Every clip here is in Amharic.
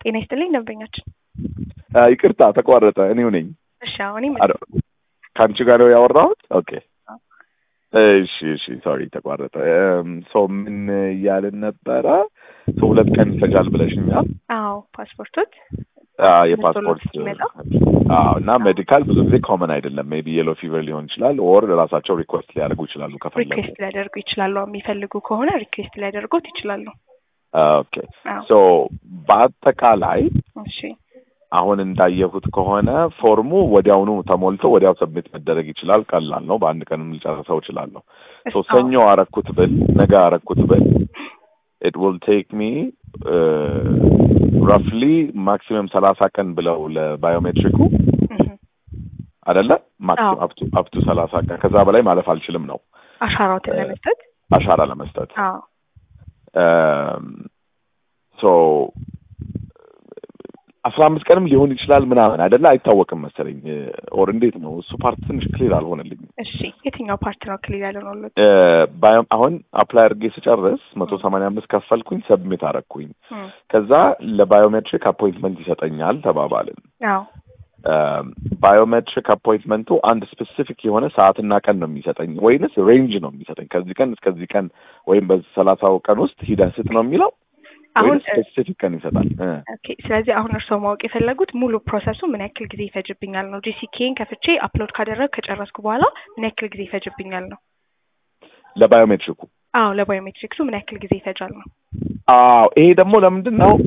ጤና ይስጥልኝ ደንበኛችን። ይቅርታ ተቋረጠ። እኔው ነኝ። እሺ አሁን ከአንቺ ጋር ነው ያወራሁት? ኦኬ እሺ እሺ፣ ሶሪ ተቋረጠ። ሰው ምን እያልን ነበረ? ሰው ሁለት ቀን ይፈጃል ብለሽኛል። አዎ ፓስፖርቶት የፓስፖርት ሲመጣ አዎ። እና ሜዲካል ብዙ ጊዜ ኮመን አይደለም። ሜቢ የሎ ፊቨር ሊሆን ይችላል። ኦር ራሳቸው ሪኩዌስት ሊያደርጉ ይችላሉ ከፈለጉ። ሪኩዌስት ሊያደርጉ ይችላሉ። የሚፈልጉ ከሆነ ሪኩዌስት ሊያደርጉት ይችላሉ። ኦኬ ሶ በአጠቃላይ እሺ አሁን እንዳየሁት ከሆነ ፎርሙ ወዲያውኑ ተሞልቶ ወዲያው ሰብሚት መደረግ ይችላል። ቀላል ነው። በአንድ ቀንም ልጨርሰው እችላለሁ። ሶ ሰኞ አረኩት ብል ነገ አረኩት ብል ኢት ዊል ቴክ ሚ ራፍሊ ማክሲመም ሰላሳ ቀን ብለው ለባዮሜትሪኩ አደለ ማክሲመም አፕቱ ሰላሳ ቀን ከዛ በላይ ማለፍ አልችልም ነው አሻራዎትን ለመስጠት አሻራ ለመስጠት አዎ ሶ አስራ አምስት ቀንም ሊሆን ይችላል ምናምን አይደለ አይታወቅም መሰለኝ። ኦር እንዴት ነው እሱ ፓርት ትንሽ ክሊር አልሆነልኝም። እሺ የትኛው ፓርት ነው ክሊር ያልሆነለት? አሁን አፕላይ አድርጌ ስጨርስ መቶ ሰማንያ አምስት ከፈልኩኝ፣ ሰብሚት አረግኩኝ። ከዛ ለባዮሜትሪክ አፖይንትመንት ይሰጠኛል ተባባልን። አዎ ባዮሜትሪክ አፖይንትመንቱ አንድ ስፔሲፊክ የሆነ ሰዓትና ቀን ነው የሚሰጠኝ ወይንስ ሬንጅ ነው የሚሰጠኝ? ከዚህ ቀን እስከዚህ ቀን ወይም በሰላሳው ቀን ውስጥ ሂደህ ስጥ ነው የሚለው አሁን ስፔሲፊክ ቀን ይሰጣል። ኦኬ። ስለዚህ አሁን እርስዎ ማወቅ የፈለጉት ሙሉ ፕሮሰሱ ምን ያክል ጊዜ ይፈጅብኛል ነው። ጂሲኬን ከፍቼ አፕሎድ ካደረግ ከጨረስኩ በኋላ ምን ያክል ጊዜ ይፈጅብኛል ነው። ለባዮሜትሪኩ አዎ፣ ለባዮሜትሪክሱ ምን ያክል ጊዜ ይፈጃል ነው። አዎ፣ ይሄ ደግሞ ለምንድን ነው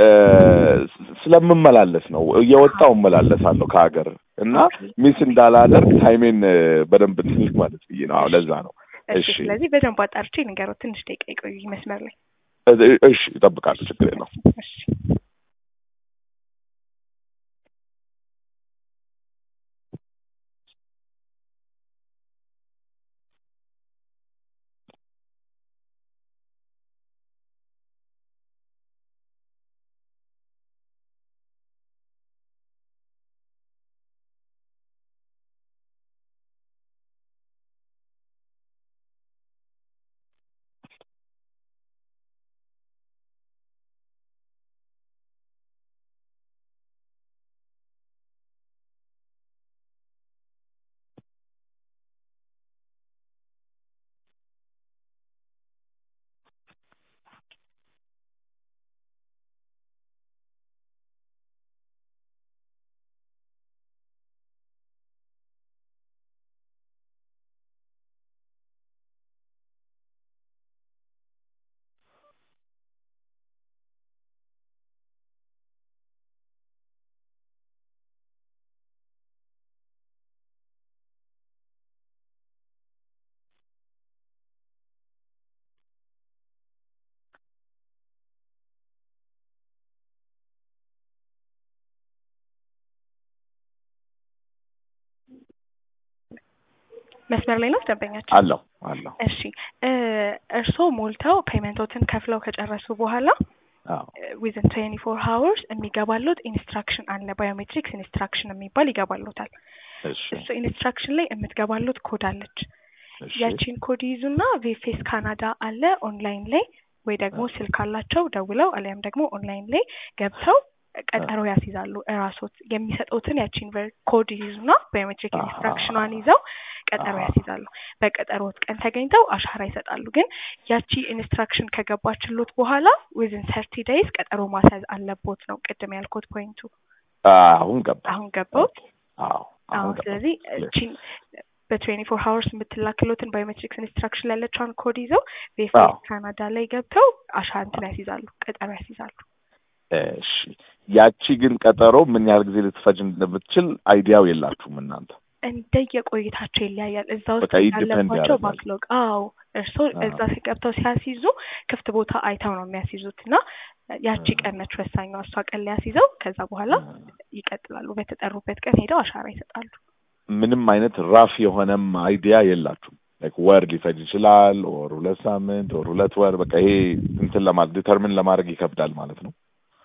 ስለምመላለስ ነው። እየወጣው እመላለሳለሁ ከሀገር እና ሚስ እንዳላደርግ ታይሜን በደንብ ትንሽ ማለት ብዬ ነው። አዎ፣ ለዛ ነው። እሺ። ስለዚህ በደንብ አጣርቼ ንገረው። ትንሽ ደቂቃ ይቆዩ መስመር ላይ እሺ እጠብቃለሁ። ችግር የለውም። እሺ መስመር ላይ ነው ደንበኛችን? አለሁ አለሁ። እሺ እርስዎ ሞልተው ፔመንቶትን ከፍለው ከጨረሱ በኋላ ዊዝን ትዌንቲ ፎር ሀወርስ የሚገባሉት ኢንስትራክሽን አለ። ባዮሜትሪክስ ኢንስትራክሽን የሚባል ይገባሉታል። እሱ ኢንስትራክሽን ላይ የምትገባሉት ኮድ አለች። ያቺን ኮድ ይዙና ቪፌስ ካናዳ አለ ኦንላይን ላይ ወይ ደግሞ ስልክ አላቸው ደውለው አሊያም ደግሞ ኦንላይን ላይ ገብተው ቀጠሮ ያስይዛሉ። እራሶት የሚሰጡትን ያቺን ኮድ ይዙና ባዮሜትሪክ ኢንስትራክሽኗን ይዘው ቀጠሮ ያስይዛሉ። በቀጠሮት ቀን ተገኝተው አሻራ ይሰጣሉ። ግን ያቺ ኢንስትራክሽን ከገባችሎት በኋላ ዊዝን ሰርቲ ዴይዝ ቀጠሮ ማስያዝ አለቦት ነው ቅድም ያልኮት ፖይንቱ። አሁን ገባ አሁን ገባውት። አዎ አሁን ስለዚህ እቺን በትዌንቲ ፎር ሀወርስ የምትላክሎትን ባዮሜትሪክስ ኢንስትራክሽን ያለችውን ኮድ ይዘው ቬፌስ ካናዳ ላይ ገብተው አሻራ እንትን ያስይዛሉ፣ ቀጠሮ ያስይዛሉ። እሺ ያቺ ግን ቀጠሮ ምን ያህል ጊዜ ልትፈጅ እንደምትችል አይዲያው የላችሁም እናንተ? እንደየቆይታቸው ይለያያል። እዛ ውስጥ በቃ ያለባቸው ባክሎግ። አዎ እርስዎ እዛ ገብተው ሲያስይዙ ክፍት ቦታ አይተው ነው የሚያስይዙት እና ያቺ ቀን ነች ወሳኟ። እሷ ቀን ላይ ያስይዘው ከዛ በኋላ ይቀጥላሉ። በተጠሩበት ቀን ሄደው አሻራ ይሰጣሉ። ምንም አይነት ራፍ የሆነም አይዲያ የላችሁም? ላይክ ወር ሊፈጅ ይችላል፣ ኦር ሁለት ሳምንት ኦር ሁለት ወር። በቃ ይሄ እንትን ለማለት ዲተርሚን ለማድረግ ይከብዳል ማለት ነው።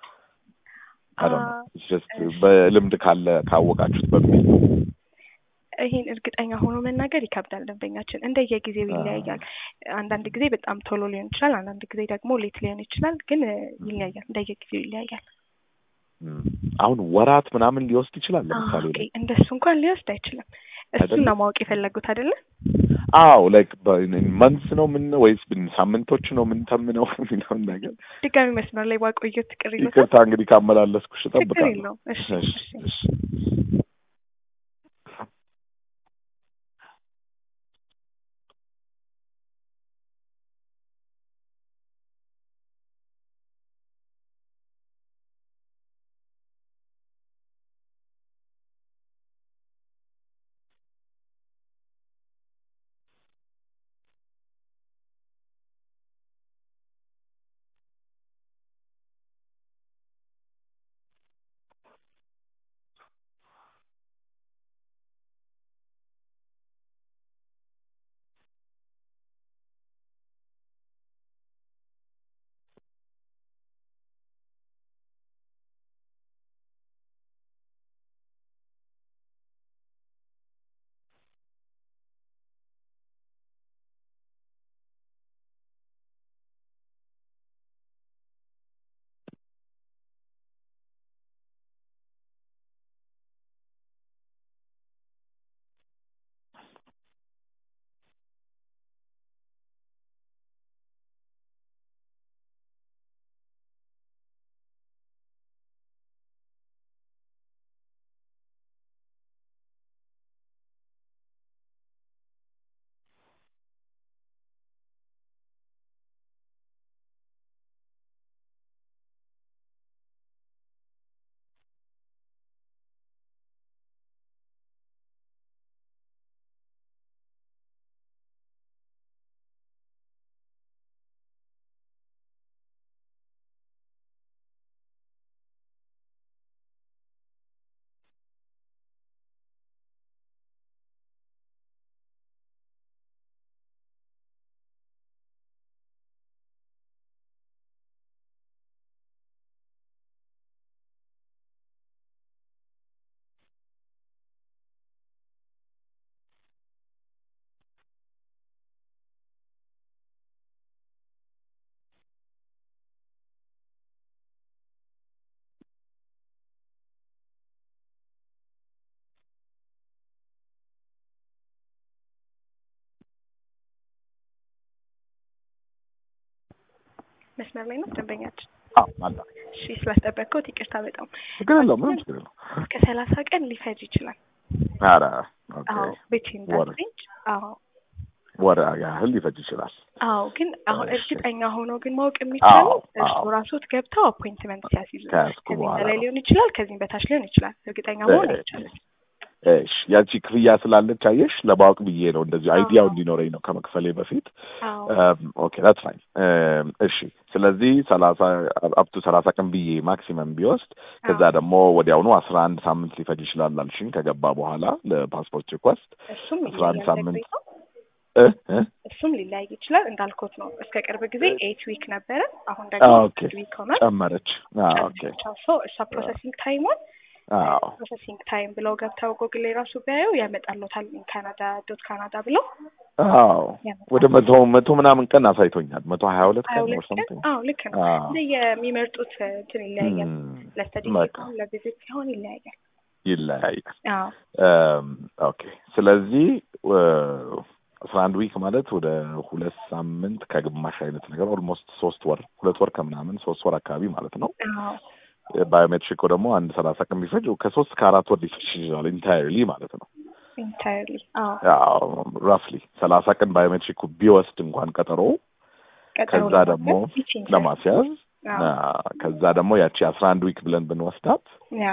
በልምድ ካለ ካወቃችሁት በሚል ነው። ይሄን እርግጠኛ ሆኖ መናገር ይከብዳል። ደንበኛችን እንደየጊዜው ይለያያል። አንዳንድ ጊዜ በጣም ቶሎ ሊሆን ይችላል፣ አንዳንድ ጊዜ ደግሞ ሌት ሊሆን ይችላል። ግን ይለያያል፣ እንደየጊዜው ይለያያል። አሁን ወራት ምናምን ሊወስድ ይችላል። ለምሳሌ ኦኬ፣ እንደሱ እንኳን ሊወስድ አይችልም። እሱን ነው ማወቅ የፈለጉት አይደለ? አዎ ላይክ መንስ ነው ምን ወይስ ሳምንቶች ነው ምን ተምነው የሚለውን ነገር ድጋሚ መስመር ላይ ባቆየት ቅር ይሉታል። ይቅርታ እንግዲህ ካመላለስኩሽ ችግር እጠብቃለሁ። የለውም። እሺ እሺ እሺ እሺ መስመር ላይ ነው ደንበኛችን። አዎ አለ እሺ ስላስጠበቅኩት ይቅርታ በጣም ችግር የለውም ምንም ችግር የለውም። እስከ ሰላሳ ቀን ሊፈጅ ይችላል። ኧረ ኦኬ አዎ ቤትዊን ወር ዳት ሬንጅ አዎ ወር ያህል ሊፈጅ ይችላል። አዎ ግን አሁን እሺ። እርግጠኛ ሆኖ ግን ማወቅ የሚቻለው አዎ፣ እርስዎ አዎ። ራስዎት ገብተው አፖይንትመንት ሲያስይዙ ከያዝኩ ከዚህም በኋላ በላይ ነው። ሊሆን ይችላል፣ ከዚህም በታች ሊሆን ይችላል። እርግጠኛ መሆን እሺ። አይቻልም። እሺ ያቺ ክፍያ ስላለች አየሽ ለማወቅ ብዬ ነው እንደዚህ አዎ። አይዲያው እንዲኖረኝ ነው ከመክፈሌ በፊት አዎ ኦኬ ዳት ፋይን እሺ ስለዚህ ሰላሳ አፕቱ ሰላሳ ቀን ብዬ ማክሲመም ቢወስድ ከዛ አዎ። ደግሞ ወዲያውኑ አስራ አንድ ሳምንት ሊፈጅ ይችላል አልሽኝ ከገባ በኋላ ለፓስፖርት ሪኳስት እሱም አስራ አንድ ይለያያል ሳምንት ለቆይታው። እ እ እሱም ሊለያይ ይችላል እንዳልኩት ነው። እስከ ቅርብ ጊዜ ኤይት ዊክ ነበረ። አሁን ደግሞ ኦኬ አንድ ዊክ ሆኗል። ጨመረች አዎ ኦኬ ሶ እሷ ፕሮሰሲንግ ታይሟን አዎ ፕሮሰሲንግ ታይም ብለው ገብተው ጎግል ላይ ራሱ ቢያዩ ያመጣሉታል። ካናዳ ዶት ካናዳ ብለው አዎ ወደ መቶ መቶ ምናምን ቀን አሳይቶኛል መቶ ሀያ ሁለት ሀያ ቀን ሁለት ወር ቀን ሰምቲንግ አዎ ልክ ነው። አዎ እንደ የሚመርጡት እንትን ይለያያል። እም፣ ለስተዲ በቃ ሲሆን ለቪዚት ሲሆን ይለያያል። ይለያያል አዎ እም፣ ኦኬ ስለዚህ አስራ አንድ ዊክ ማለት ወደ ሁለት ሳምንት ከግማሽ አይነት ነገር ኦልሞስት ሶስት ወር ሁለት ወር ከምናምን ሶስት ወር አካባቢ ማለት ነው። አዎ ባዮሜትሪኮ ደግሞ አንድ ሰላሳ ቀን ቢፈጅ ከሶስት ከአራት ወር ሊፈጅ ይችላል ኢንታይርሊ ማለት ነው። ኢንታይርሊ አዎ ያው ራፍሊ ሰላሳ ቀን ባዮሜትሪኩ ቢወስድ እንኳን ቀጠሮ ቀጠሮ ከዛ ደግሞ ለማድረግ ይችላል። ለማስያዝ አዎ አ፣ ከዛ ደግሞ ያቺ አስራ አንድ ዊክ ብለን ብንወስዳት ያ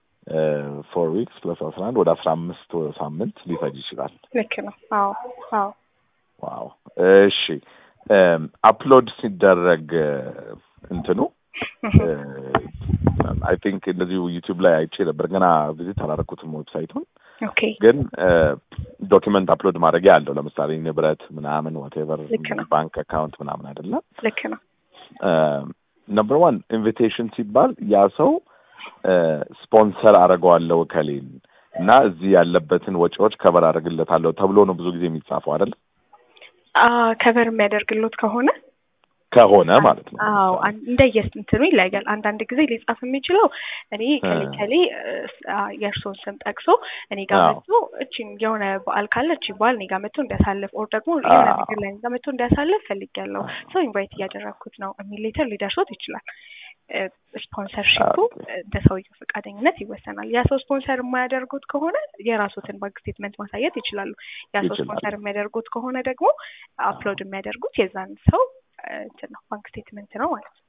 ፎር ዊክስ ፕለስ አስራ አንድ ወደ አስራ አምስት ሳምንት ሊፈጅ ይችላል። ልክ ነው። አዎ አዎ ዋው እሺ አፕሎድ ሲደረግ እንትኑ አይ ቲንክ እንደዚሁ ዩቲዩብ ላይ አይቼ ነበር። ገና ቪዚት አላደረኩትም ዌብሳይቱን፣ ኦኬ ግን ዶኪመንት አፕሎድ ማድረጊያ አለው። ለምሳሌ ንብረት ምናምን ዋቴቨር ልክ ነው። ባንክ አካውንት ምናምን አይደለም። ልክ ነው። ነምበር ዋን ኢንቪቴሽን ሲባል ያ ሰው ስፖንሰር አደርገዋለሁ እከሌን እና እዚህ ያለበትን ወጪዎች ከበር አደርግለታለሁ ተብሎ ነው ብዙ ጊዜ የሚጻፈው አይደል? ከቨር የሚያደርግሎት ከሆነ ከሆነ ማለት ነው። አዎ እንደየስ እንትኑ ይለያያል። አንዳንድ ጊዜ ሊጻፍ የሚችለው እኔ ከሌ ከሌ የእርስዎን ስም ጠቅሶ እኔ ጋር መጥቶ እቺን የሆነ በዓል ካለ እቺ በዓል እኔ ጋር መጥቶ እንዲያሳልፍ ኦር ደግሞ የሆነ ነገር ላይ እኔ ጋር መጥቶ እንዲያሳልፍ ፈልጊያለሁ ሰው ኢንቫይት እያደረግኩት ነው የሚል ሌተር ሊደርሶት ይችላል። ስፖንሰርሺፑ እንደ ሰውየው ፈቃደኝነት ይወሰናል። ያ ሰው ስፖንሰር የማያደርጉት ከሆነ የራሶትን ባንክ ስቴትመንት ማሳየት ይችላሉ። ያ ሰው ስፖንሰር የሚያደርጉት ከሆነ ደግሞ አፕሎድ የሚያደርጉት የዛን ሰው እንትን ነው ባንክ ስቴትመንት ነው ማለት ነው።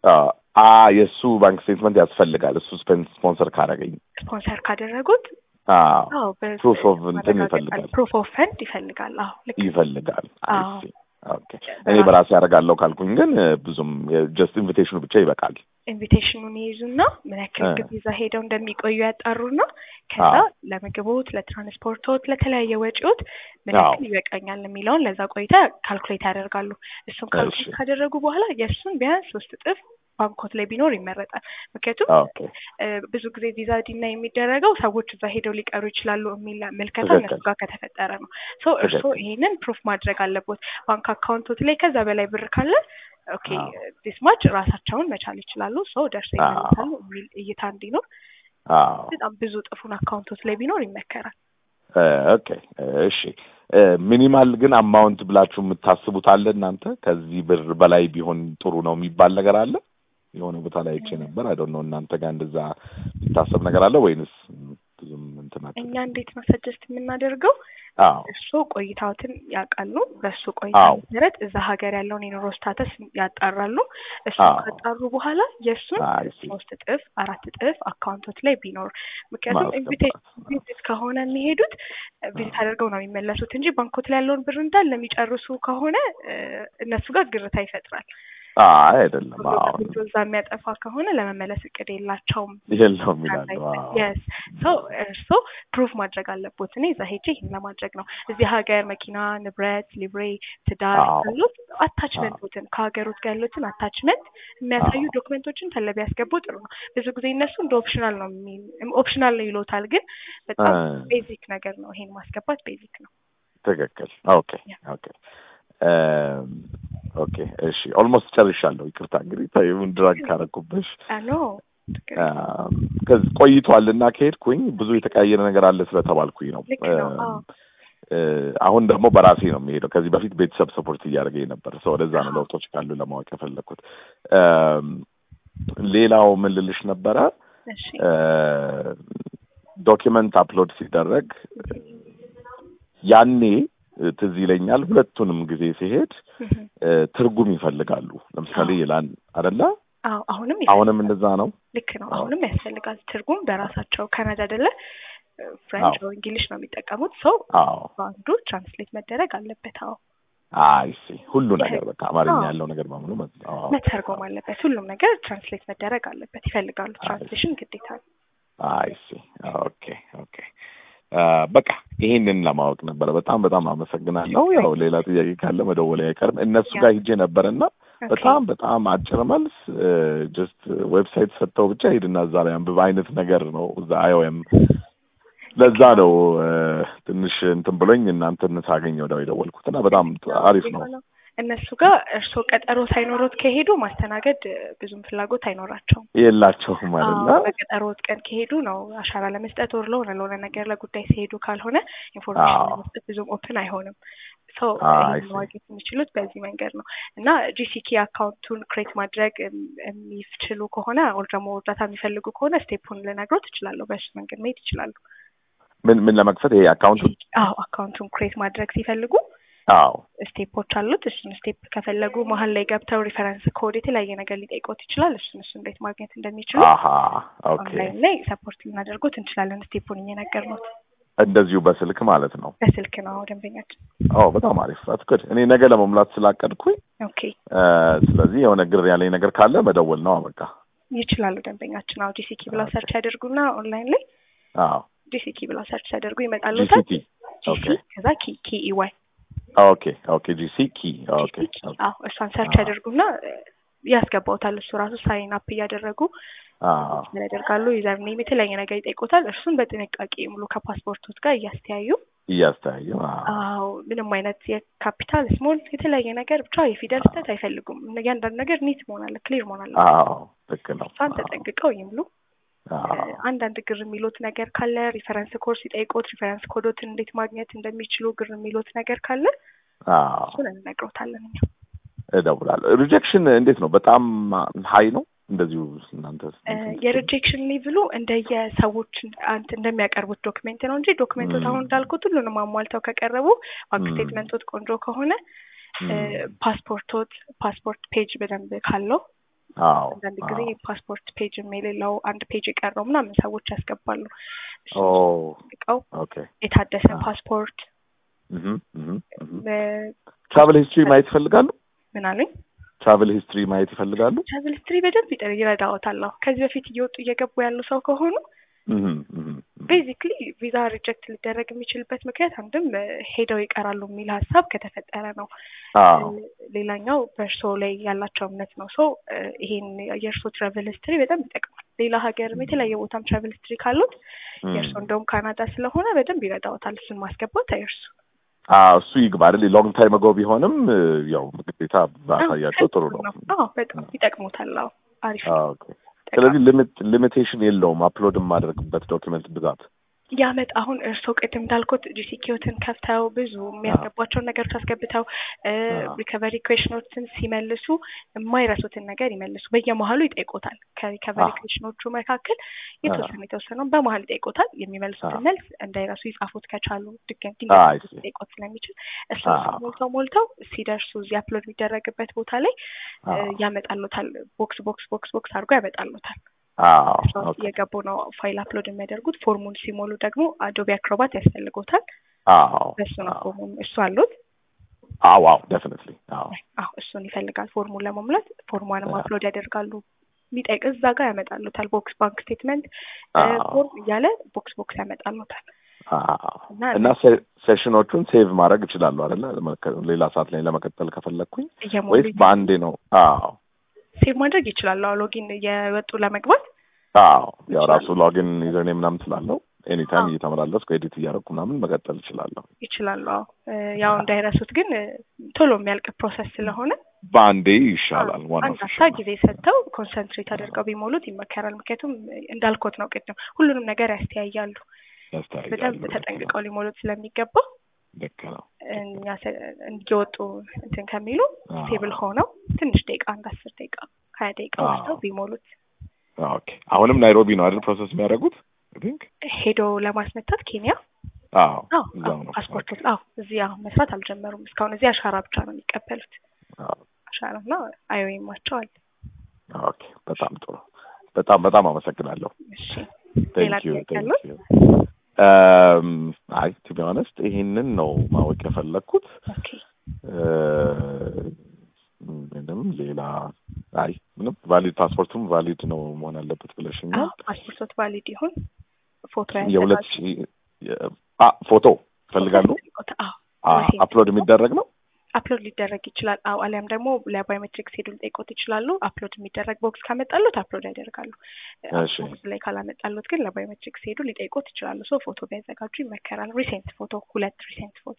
አ የእሱ ባንክ ስቴትመንት ያስፈልጋል። እሱ ስፖንሰር ካደረገኝ ስፖንሰር ካደረጉት ፕሩፍ ኦፍ እንትን ይፈልጋል። ፕሩፍ ኦፍ ፈንድ ይፈልጋል። አዎ ልክ ይፈልጋል። ኦኬ እኔ በራሴ ያደርጋለሁ ካልኩኝ ግን ብዙም ጀስት ኢንቪቴሽኑ ብቻ ይበቃል። ኢንቪቴሽኑን ይይዙና ምን ያክል ጊዜ እዛ ሄደው እንደሚቆዩ ያጣሩና ከዛ ለምግቦት፣ ለትራንስፖርቶት፣ ለተለያየ ወጪዎት ምን ያክል ይበቃኛል የሚለውን ለዛ ቆይታ ካልኩሌት ያደርጋሉ። እሱን ካልኩሌት ካደረጉ በኋላ የእሱን ቢያንስ ሶስት እጥፍ ባንኮት ላይ ቢኖር ይመረጣል። ምክንያቱም ብዙ ጊዜ ቪዛ ዲና የሚደረገው ሰዎች እዛ ሄደው ሊቀሩ ይችላሉ የሚል ምልከታ እነሱ ጋር ከተፈጠረ ነው። ሶ እርስዎ ይሄንን ፕሩፍ ማድረግ አለቦት። ባንክ አካውንቶት ላይ ከዛ በላይ ብር ካለ ኦኬ ዲስ ማች ራሳቸውን መቻል ይችላሉ። ሰው ደርሰው ይመለሳሉ የሚል እይታ እንዲኖር በጣም ብዙ ጥፉን አካውንቶት ላይ ቢኖር ይመከራል። ኦኬ እሺ። ሚኒማል ግን አማውንት ብላችሁ የምታስቡት አለ እናንተ? ከዚህ ብር በላይ ቢሆን ጥሩ ነው የሚባል ነገር አለ? የሆነ ቦታ ላይ አይቼ ነበር። አይ ዶንት ኖ እናንተ ጋር እንደዛ የሚታሰብ ነገር አለ ወይንስ ብዙም እንትናቸው? እኛ እንዴት ነው ሰጀስት የምናደርገው? አዎ እሱ ቆይታዎትን ያውቃሉ። በእሱ ቆይታ መሰረት እዛ ሀገር ያለውን የኑሮ ስታተስ ያጣራሉ። እሱን ካጣሩ በኋላ የእሱን ሶስት እጥፍ አራት እጥፍ አካውንቶች ላይ ቢኖር ምክንያቱም ኢንቪቴሽን ከሆነ የሚሄዱት ቪዚት አድርገው ነው የሚመለሱት እንጂ ባንኮት ላይ ያለውን ብር እንዳለ የሚጨርሱ ከሆነ እነሱ ጋር ግርታ ይፈጥራል። አይ አይደለም። አዎ እዛ የሚያጠፋ ከሆነ ለመመለስ እቅድ የላቸውም የለውም ይላሉ። የስ ሰው እርስዎ ፕሩቭ ማድረግ አለቦት። እኔ እዛ ሄጄ ይህን ለማድረግ ነው። እዚህ ሀገር መኪና፣ ንብረት፣ ሊብሬ፣ ትዳር ካሉት አታችመንቶትን ከሀገሮት ጋር ያሉትን አታችመንት የሚያሳዩ ዶክመንቶችን ተለብ ያስገቡ ጥሩ ነው። ብዙ ጊዜ እነሱ እንደ ኦፕሽናል ነው ኦፕሽናል ነው ይሎታል፣ ግን በጣም ቤዚክ ነገር ነው። ይሄን ማስገባት ቤዚክ ነው። ትክክል። ኦኬ ኦኬ ኦኬ እሺ፣ ኦልሞስት ጨርሻለሁ። ይቅርታ እንግዲህ ታይሙን ድራግ ካረኩብሽ ከዚህ ቆይቷል እና ከሄድኩኝ ብዙ የተቀያየረ ነገር አለ ስለተባልኩኝ ነው። አሁን ደግሞ በራሴ ነው የሚሄደው። ከዚህ በፊት ቤተሰብ ሰፖርት እያደረገኝ ነበር። ሰው ወደዛ ነው ለውጦች ካሉ ለማወቅ የፈለግኩት። ሌላው ምን ልልሽ ነበረ፣ ዶኪመንት አፕሎድ ሲደረግ ያኔ ትዝ ይለኛል ሁለቱንም ጊዜ ሲሄድ ትርጉም ይፈልጋሉ። ለምሳሌ ይላል አደለ? አዎ፣ አሁንም አሁንም እንደዛ ነው። ልክ ነው። አሁንም ያስፈልጋል ትርጉም በራሳቸው ካናዳ አይደለ ፍሬንች ወይ እንግሊሽ ነው የሚጠቀሙት። ሰው በአንዱ ትራንስሌት መደረግ አለበት። አዎ አይ ሲ ሁሉ ነገር በቃ አማርኛ ያለው ነገር በሙሉ መተርጎም አለበት። ሁሉም ነገር ትራንስሌት መደረግ አለበት። ይፈልጋሉ። ትራንስሌሽን ግዴታ ነው። አይ ሲ ኦኬ ኦኬ በቃ ይሄንን ለማወቅ ነበረ። በጣም በጣም አመሰግናለሁ። ያው ሌላ ጥያቄ ካለ መደወል አይቀርም። እነሱ ጋር ሂጄ ነበርና በጣም በጣም አጭር መልስ ጀስት ዌብሳይት ሰጥተው ብቻ ሂድና እዛ ላይ አንብብ አይነት ነገር ነው እዛ አይኦኤም። ለዛ ነው ትንሽ እንትን ብሎኝ እናንተን ሳገኝ ወዲያው የደወልኩትና በጣም አሪፍ ነው። እነሱ ጋር እርስዎ ቀጠሮ ሳይኖሮት ከሄዱ ማስተናገድ ብዙም ፍላጎት አይኖራቸውም። የላቸውም አይደለ? በቀጠሮት ቀን ከሄዱ ነው አሻራ ለመስጠት ወር ለሆነ ለሆነ ነገር ለጉዳይ ሲሄዱ ካልሆነ ኢንፎርሜሽን ለመስጠት ብዙም ኦፕን አይሆንም። ሰው ማግኘት የሚችሉት በዚህ መንገድ ነው እና ጂሲኪ አካውንቱን ክሬት ማድረግ የሚችሉ ከሆነ ወር ደግሞ እርዳታ የሚፈልጉ ከሆነ ስቴፑን ልነግሮት እችላለሁ። በሱ መንገድ መሄድ ይችላሉ። ምን ምን ለመክፈት ይሄ አካውንቱን? አዎ አካውንቱን ክሬት ማድረግ ሲፈልጉ አዎ ስቴፖች አሉት። እሱን ስቴፕ ከፈለጉ መሀል ላይ ገብተው ሪፈረንስ ኮድ የተለያየ ነገር ሊጠይቆት ይችላል። እሱን እሱ እንዴት ማግኘት እንደሚችሉ ኦንላይን ላይ ሰፖርት ልናደርጎት እንችላለን። ስቴፑን እየነገርነዎት እንደዚሁ በስልክ ማለት ነው። በስልክ ነው ደንበኛችን። ኦ በጣም አሪፍ አትኩድ። እኔ ነገ ለመሙላት ስላቀድኩኝ ኦኬ። ስለዚህ የሆነ ግር ያለኝ ነገር ካለ መደወል ነው በቃ። ይችላሉ ደንበኛችን። አዎ ጂሲኪ ብለው ሰርች ያደርጉና ኦንላይን ላይ አዎ ጂሲኪ ብለው ሰርች ሲያደርጉ ይመጣሉ። ጂሲቲ ጂሲ ከዛ ኪ ኪ ኢዋይ ኦኬ ኦኬ ጂሲ ኪ ኦኬ አዎ እሷን ሰርች ያደርጉና ያስገባውታል። እሱ ራሱ ሳይን አፕ እያደረጉ ያደርጋሉ። ዩዘር ኔም የተለያየ ነገር ይጠይቆታል። እርሱን በጥንቃቄ ሙሉ ከፓስፖርቶት ጋር እያስተያዩ እያስተያየ አዎ ምንም አይነት የካፒታል ስሞል የተለያየ ነገር ብቻ የፊደል ስህተት አይፈልጉም። እያንዳንዱ ነገር ኒት መሆን አለ ክሊር መሆን አለ። አዎ ልክ ነው። እሷን ተጠንቅቀው ይምሉ። አንዳንድ ግር የሚሉት ነገር ካለ ሪፈረንስ ኮርስ ሲጠይቁት ሪፈረንስ ኮዶትን እንዴት ማግኘት እንደሚችሉ ግር የሚሉት ነገር ካለ እሱን እንነግሮታለን እኛ እደውላለሁ። ሪጀክሽን እንዴት ነው? በጣም ሀይ ነው እንደዚሁ እናንተ የሪጀክሽን ሌቭሉ እንደየሰዎች አንት እንደሚያቀርቡት ዶክሜንት ነው እንጂ ዶክሜንቶች አሁን እንዳልኩት ሁሉንም አሟልተው ከቀረቡ ባንክ ስቴትመንቶት ቆንጆ ከሆነ ፓስፖርቶት ፓስፖርት ፔጅ በደንብ ካለው አንዳንድ ጊዜ ፓስፖርት ፔጅ የሌለው አንድ ፔጅ የቀረው ምናምን ሰዎች ያስገባሉ። ቀው የታደሰ ፓስፖርት ትራቨል ሂስትሪ ማየት ይፈልጋሉ? ምን አለኝ? ትራቨል ሂስትሪ ማየት ይፈልጋሉ? ትራቨል ሂስትሪ በደንብ ይረዳዎታል። ከዚህ በፊት እየወጡ እየገቡ ያሉ ሰው ከሆኑ ቤዚክሊ ቪዛ ሪጀክት ሊደረግ የሚችልበት ምክንያት አንድም ሄደው ይቀራሉ የሚል ሀሳብ ከተፈጠረ ነው። ሌላኛው በእርሶ ላይ ያላቸው እምነት ነው። ሰው ይሄን የእርሶ ትራቨል ሂስትሪ በጣም ይጠቅማል። ሌላ ሀገርም የተለያየ ቦታም ትራቨል ሂስትሪ ካሉት የእርሶ እንደውም ካናዳ ስለሆነ በደንብ ይረዳዎታል። እሱን ማስገባት አይርሱ። እሱ ይግባ አይደል? ሎንግ ታይም አጎ ቢሆንም ያው ግዴታ ባሳያቸው ጥሩ ነው። አዎ በጣም ይጠቅሙታል። አዎ አሪፍ ነው። ስለዚህ ሊሚቴሽን የለውም አፕሎድ የማደርግበት ዶክመንት ብዛት ያመጣ አሁን እርስዎ ቅድም እንዳልኩት ጂሲኪዮትን ከፍተው ብዙ የሚያስገቧቸውን ነገሮች አስገብተው ሪከቨሪ ኩዌሽኖችን ሲመልሱ የማይረሱትን ነገር ይመልሱ። በየመሀሉ ይጠይቆታል። ከሪከቨሪ ኩዌሽኖቹ መካከል የተወሰነ የተወሰነው በመሀል ይጠይቆታል። የሚመልሱትን መልስ እንዳይረሱ ይጻፉት ከቻሉ ድገም ድንገት ሊጠይቆት ስለሚችል እሱ ሞልተው ሞልተው ሲደርሱ እዚህ አፕሎድ የሚደረግበት ቦታ ላይ ያመጣሉታል። ቦክስ ቦክስ ቦክስ ቦክስ አድርጎ ያመጣሉታል። የገቡ ነው ፋይል አፕሎድ የሚያደርጉት። ፎርሙን ሲሞሉ ደግሞ አዶቢ አክሮባት ያስፈልጎታል። በሱ ነው ፎርሙን እሱ አሉት። አዎ አዎ ዴፊኒትሊ አዎ አዎ እሱን ይፈልጋል ፎርሙን ለመሙላት ፎርሟንም አፕሎድ ያደርጋሉ። የሚጠይቅ እዛ ጋር ያመጣሉታል። ቦክስ ባንክ ስቴትመንት ፎርም እያለ ቦክስ ቦክስ ያመጣሉታል። እና ሴሽኖቹን ሴቭ ማድረግ እችላለሁ አይደለ? ሌላ ሰዓት ላይ ለመቀጠል ከፈለግኩኝ ወይስ በአንዴ ነው? አዎ ሴቭ ማድረግ ይችላሉ። አዎ ሎጊን የወጡ ለመግባት አዎ ያው ራሱ ሎጊን ዩዘርኔ ምናምን ስላለው ኤኒታይም እየተመላለስኩ ኤዲት እያደረኩ ምናምን መቀጠል እችላለሁ ይችላሉ። አዎ ያው እንዳይረሱት ግን ቶሎ የሚያልቅ ፕሮሰስ ስለሆነ በአንዴ ይሻላል። አንድ አፍታ ጊዜ ሰጥተው ኮንሰንትሬት አድርገው ቢሞሉት ይመከራል። ምክንያቱም እንዳልኮት ነው ቅድም ሁሉንም ነገር ያስተያያሉ። በደንብ ተጠንቅቀው ሊሞሉት ስለሚገባ ልክ ነው። እኛ እየወጡ እንትን ከሚሉ ስቴብል ሆነው ትንሽ ደቂቃ አንድ አስር ደቂቃ ሀያ ደቂቃ ወስደው ቢሞሉት። ኦኬ አሁንም ናይሮቢ ነው አይደል ፕሮሰስ የሚያደርጉት? ቲንክ ሄዶ ለማስመታት ኬንያ አዎ ፓስፖርት አዎ እዚህ አሁን መስራት አልጀመሩም እስካሁን። እዚህ አሻራ ብቻ ነው የሚቀበሉት። አሻራና አይኦኤማቸው አለ። ኦኬ በጣም ጥሩ። በጣም በጣም አመሰግናለሁ። እሺ ሌላ ጥያቄ አለው? አይ ቱ ቢ ኦነስት ይሄንን ነው ማወቅ የፈለግኩት። ምንም ሌላ አይ ምንም ቫሊድ ፓስፖርቱም ቫሊድ ነው መሆን አለበት ብለሽኛል። ፓስፖርቶት ቫሊድ ይሁን ፎቶ የሁለት ሺህ ፎቶ ይፈልጋሉ። አፕሎድ የሚደረግ ነው። አፕሎድ ሊደረግ ይችላል። አዎ አሊያም ደግሞ ለባዮሜትሪክ ሄዱ ሊጠይቆት ይችላሉ። አፕሎድ የሚደረግ ቦክስ ካመጣሉት አፕሎድ ያደርጋሉ። ቦክስ ላይ ካላመጣሉት ግን ለባዮሜትሪክ ሄዱ ሊጠይቆት ይችላሉ። ሶ ፎቶ ቢያዘጋጁ ይመከራል። ሪሴንት ፎቶ፣ ሁለት ሪሴንት ፎቶ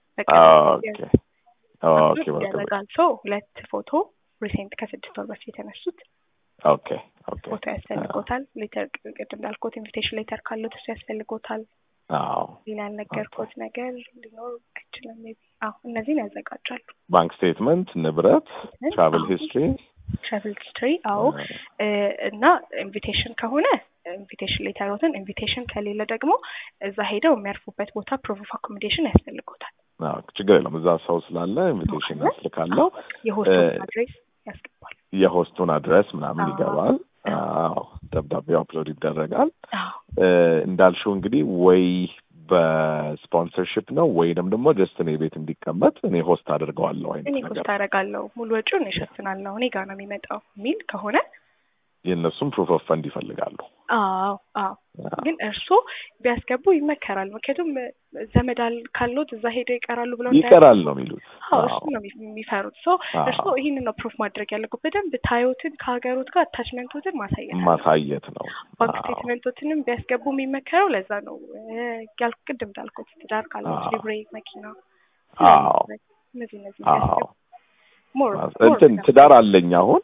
ያደረጋል። ሶ ሁለት ፎቶ ሪሴንት ከስድስት ወር በፊት የተነሱት ኦኬ ፎቶ ያስፈልጎታል። ሌተር ቅድም እንዳልኩት ኢንቪቴሽን ሌተር ካሉት እሱ ያስፈልጎታል። ሌላ ያልነገርኩት ነገር ሊኖር አይችልም። ሜይ ቢ አዎ እነዚህን ያዘጋጃሉ። ባንክ ስቴትመንት፣ ንብረት፣ ትራቨል ሂስትሪ ትራቨል ሂስትሪ አዎ እና ኢንቪቴሽን ከሆነ ኢንቪቴሽን ሌተሮትን፣ ኢንቪቴሽን ከሌለ ደግሞ እዛ ሄደው የሚያርፉበት ቦታ ፕሮቭ ኦፍ አኮሞዴሽን ያስፈልጎታል። ችግር የለም እዛ ሰው ስላለ ኢንቪቴሽን ያስልካለው። የሆስቱን አድሬስ ያስገባል። የሆስቱን አድረስ ምናምን ይገባል። አዎ ደብዳቤው አፕሎድ ይደረጋል። እንዳልሽው እንግዲህ ወይ በስፖንሰርሽፕ ነው ወይንም ደግሞ ጀስት እኔ ቤት እንዲቀመጥ እኔ ሆስት አድርገዋለሁ አይነት እኔ ነገር ሆስት አደርጋለሁ ሙሉ ወጪውን እሸፍናለሁ እኔ ጋር ነው የሚመጣው የሚል ከሆነ የእነሱም ፕሩፍ ኦፍ ፈንድ ይፈልጋሉ። አዎ አዎ ግን እርስዎ ቢያስገቡ ይመከራል። ምክንያቱም ዘመድ ካሉት እዛ ሄደው ይቀራሉ ብለው ይቀራል ነው የሚሉት። አዎ እሱ ነው የሚፈሩት። ሶ እርስዎ ይህንን ነው ፕሩፍ ማድረግ ያለበት። በደንብ ታዮትን ከሀገሮት ጋር አታችመንቶትን ማሳየት ማሳየት ነው። ባንክ ስቴትመንቶትንም ቢያስገቡ የሚመከረው ለዛ ነው። ያልኩ ቅድም እንዳልኩት ትዳር ካሉት ሊብሬ፣ መኪና እነዚህ እነዚህ ቢያስገቡ እንትን ትዳር አለኝ አሁን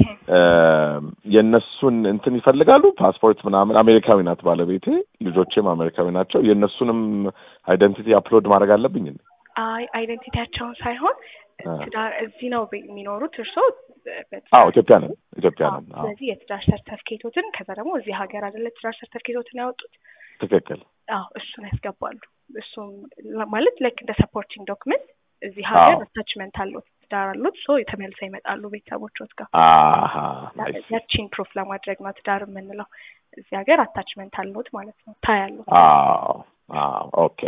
የእነሱን እንትን ይፈልጋሉ ፓስፖርት ምናምን። አሜሪካዊ ናት ባለቤቴ፣ ልጆቼም አሜሪካዊ ናቸው። የእነሱንም አይደንቲቲ አፕሎድ ማድረግ አለብኝ? አይ አይደንቲቲያቸውን ሳይሆን ትዳር እዚህ ነው የሚኖሩት እርስዎ? አዎ ኢትዮጵያ ነን፣ ኢትዮጵያ ነን። ስለዚህ የትዳር ሰርተፍኬቶትን ከዛ ደግሞ እዚህ ሀገር አይደለ ትዳር ሰርተፍኬቶትን ያወጡት? ትክክል። አዎ እሱን ያስገባሉ። እሱም ማለት ላይክ እንደ ሰፖርቲንግ ዶክመንት እዚህ ሀገር አታችመንት አለው ትዳር አሉት ሶ ተመልሰው ይመጣሉ ቤተሰቦችዎት ጋር ያቺን ፕሩፍ ለማድረግ ነው ትዳር የምንለው እዚህ ሀገር አታችመንት አለዎት ማለት ነው ታያሉት ኦኬ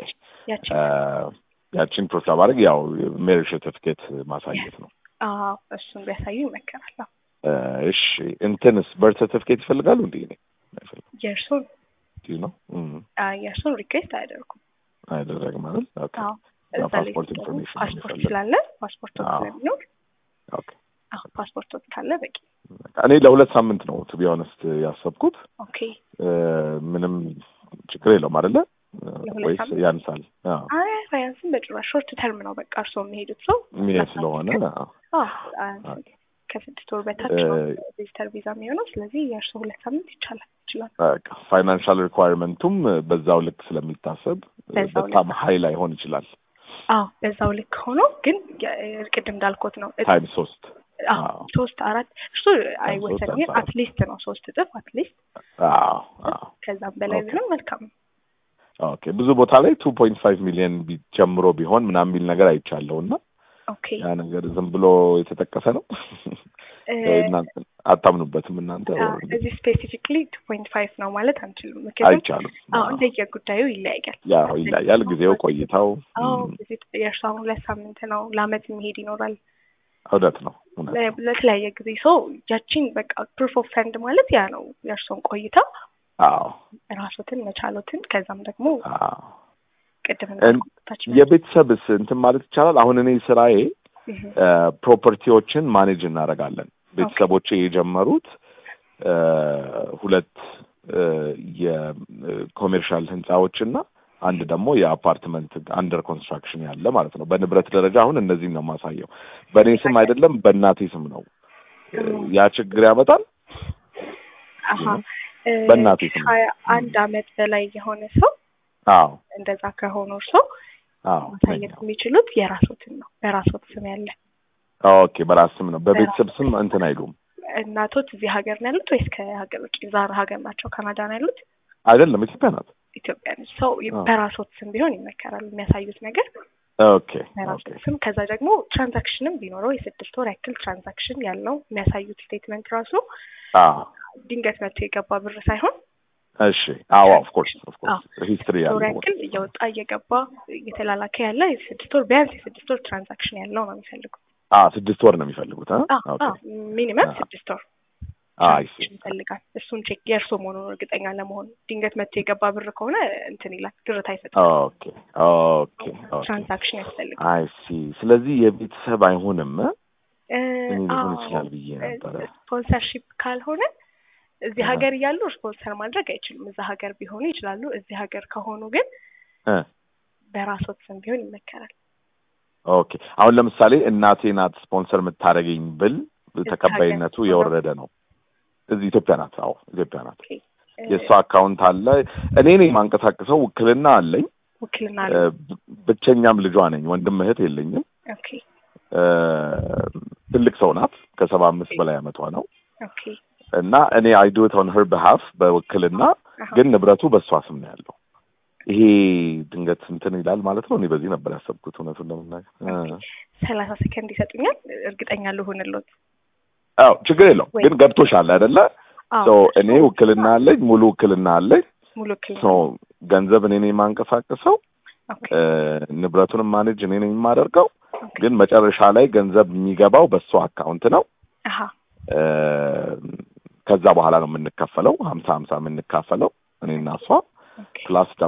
ያቺን ፕሩፍ ለማድረግ ያው ሜሪጅ ሰርቲፊኬት ማሳየት ነው እሱን ቢያሳዩ ይመከራል እሺ እንትንስ በርት ሰርቲፊኬት ይፈልጋሉ እንዲ የእርሱን ነው የእርሱን ሪኩዌስት አያደርጉም አይደረግም ማለት ፓስፖርት ኢንፎርሜሽን ፓስፖርት ስላለ ፓስፖርት ስለሚኖር ፓስፖርት ካለ በቂ እኔ ለሁለት ሳምንት ነው ቱ ቢ ኦነስት ያሰብኩት ኦኬ ምንም ችግር የለውም አይደለ ወይስ ያንሳል አይ አያንስም በጭራሽ ሾርት ተርም ነው በቃ እርስዎ የሚሄዱት ሰው ሚሄድ ስለሆነ ከስድስት ወር በታች ነው ቪዚተር ቪዛ የሚሆነው ስለዚህ የእርስዎ ሁለት ሳምንት ይቻላል ይችላል ፋይናንሻል ሪኳየርመንቱም በዛው ልክ ስለሚታሰብ በጣም ሀይ ላይሆን ይችላል አዎ በዛው ልክ ሆኖ ግን ቅድም እንዳልኮት ነው ታይም ሶስት ሶስት አራት እሱ አይወሰንም ግን አትሊስት ነው ሶስት እጥፍ አትሊስት ከዛም በላይ ቢሆን መልካም ነው ኦኬ ብዙ ቦታ ላይ ቱ ፖይንት ፋይቭ ሚሊዮን ጀምሮ ቢሆን ምናምን የሚል ነገር አይቻለሁ እና ያ ነገር ዝም ብሎ የተጠቀሰ ነው አታምኑበትም እናንተ እዚህ ስፔሲፊክሊ ቱ ፖይንት ፋይቭ ነው ማለት አንችልም አይቻልም አዎ እንደየ ጉዳዩ ይለያያል ያው ይለያያል ጊዜው ቆይታው የእርሱ አሁን ሁለት ሳምንት ነው ለአመት የሚሄድ ይኖራል እውነት ነው ለተለያየ ጊዜ ሰው ያቺን በቃ ፕሩፍ ኦፍ ፈንድ ማለት ያ ነው የእርሶን ቆይታ አዎ ራሶትን መቻሎትን ከዛም ደግሞ ቅድም የቤተሰብስ እንትን ማለት ይቻላል አሁን እኔ ስራዬ ፕሮፐርቲዎችን ማኔጅ እናደርጋለን ቤተሰቦቼ የጀመሩት ሁለት የኮሜርሻል ህንፃዎችና አንድ ደግሞ የአፓርትመንት አንደር ኮንስትራክሽን ያለ ማለት ነው። በንብረት ደረጃ አሁን እነዚህን ነው የማሳየው። በእኔ ስም አይደለም፣ በእናቴ ስም ነው። ያ ችግር ያመጣል። በእናቴ ስም ሀያ አንድ አመት በላይ የሆነ ሰው አዎ፣ እንደዛ ከሆኑ ሰው ማሳየት የሚችሉት የራሶትን ነው። በራሶት ስም ያለ ኦኬ፣ በራስ ስም ነው። በቤተሰብ ስም እንትን አይሉም። እናቶት እዚህ ሀገር ነው ያሉት ወይስ ከሀገር ውጭ ዛር ሀገር ናቸው? ካናዳ ነው ያሉት? አይደለም፣ ኢትዮጵያ ናት። ኢትዮጵያ ነች። ሰው በራሶት ስም ቢሆን ይመከራል። የሚያሳዩት ነገር ኦኬ በራሶት ስም ከዛ ደግሞ ትራንዛክሽንም ቢኖረው የስድስት ወር ያክል ትራንዛክሽን ያለው የሚያሳዩት ስቴትመንት ራሱ ድንገት መጥቶ የገባ ብር ሳይሆን እሺ አዎ ኦፍ ኮርስ ኦፍ ኮርስ ሂስትሪ ያለው ያክል እየወጣ እየገባ እየተላላከ ያለ የስድስት ወር ቢያንስ የስድስት ወር ትራንዛክሽን ያለው ነው የሚፈልጉት። አ ስድስት ወር ነው የሚፈልጉት። ሚኒመም ስድስት ወር አይ ይፈልጋል። እሱን ቼክ የእርሶ መሆኑን እርግጠኛ ለመሆን ድንገት መጥቶ የገባ ብር ከሆነ እንትን ይላል፣ ግርታ ይሰጣል። ኦኬ ኦኬ ትራንዛክሽን ያስፈልጋል። አይ ሲ ስለዚህ የቤተሰብ አይሆንም ሊሆን ይችላል ብዬ ነበረ። ስፖንሰርሺፕ ካልሆነ እዚህ ሀገር እያሉ ስፖንሰር ማድረግ አይችሉም። እዛ ሀገር ቢሆኑ ይችላሉ። እዚህ ሀገር ከሆኑ ግን በራሶት ስም ቢሆን ይመከራል። ኦኬ አሁን ለምሳሌ እናቴ ናት ስፖንሰር የምታደርገኝ ብል ተቀባይነቱ የወረደ ነው። እዚህ ኢትዮጵያ ናት። አዎ ኢትዮጵያ ናት። የእሷ አካውንት አለ። እኔ ነኝ የማንቀሳቅሰው። ውክልና አለኝ። ውክልና ብቸኛም ልጇ ነኝ። ወንድም እህት የለኝም። ኦኬ ትልቅ ሰው ናት። ከሰባ አምስት በላይ አመቷ ነው። ኦኬ እና እኔ አይ ዱ ኢት ኦን ሄር በሃፍ በውክልና ግን ንብረቱ በእሷ ስም ነው ያለው። ይሄ ድንገት እንትን ይላል ማለት ነው። እኔ በዚህ ነበር ያሰብኩት እውነቱን ለመናገር። ሰላሳ ሰከንድ ይሰጡኛል? እርግጠኛ ልሁንሎት። አዎ ችግር የለው ግን ገብቶሻል አይደለ? እኔ ውክልና አለኝ፣ ሙሉ ውክልና አለኝ። ሙሉ ውክልና ገንዘብ እኔ ነኝ የማንቀሳቅሰው፣ ንብረቱንም ማኔጅ እኔ ነኝ የማደርገው። ግን መጨረሻ ላይ ገንዘብ የሚገባው በእሷ አካውንት ነው። ከዛ በኋላ ነው የምንከፈለው፣ ሀምሳ ሀምሳ የምንካፈለው እኔና እሷ ፕላስ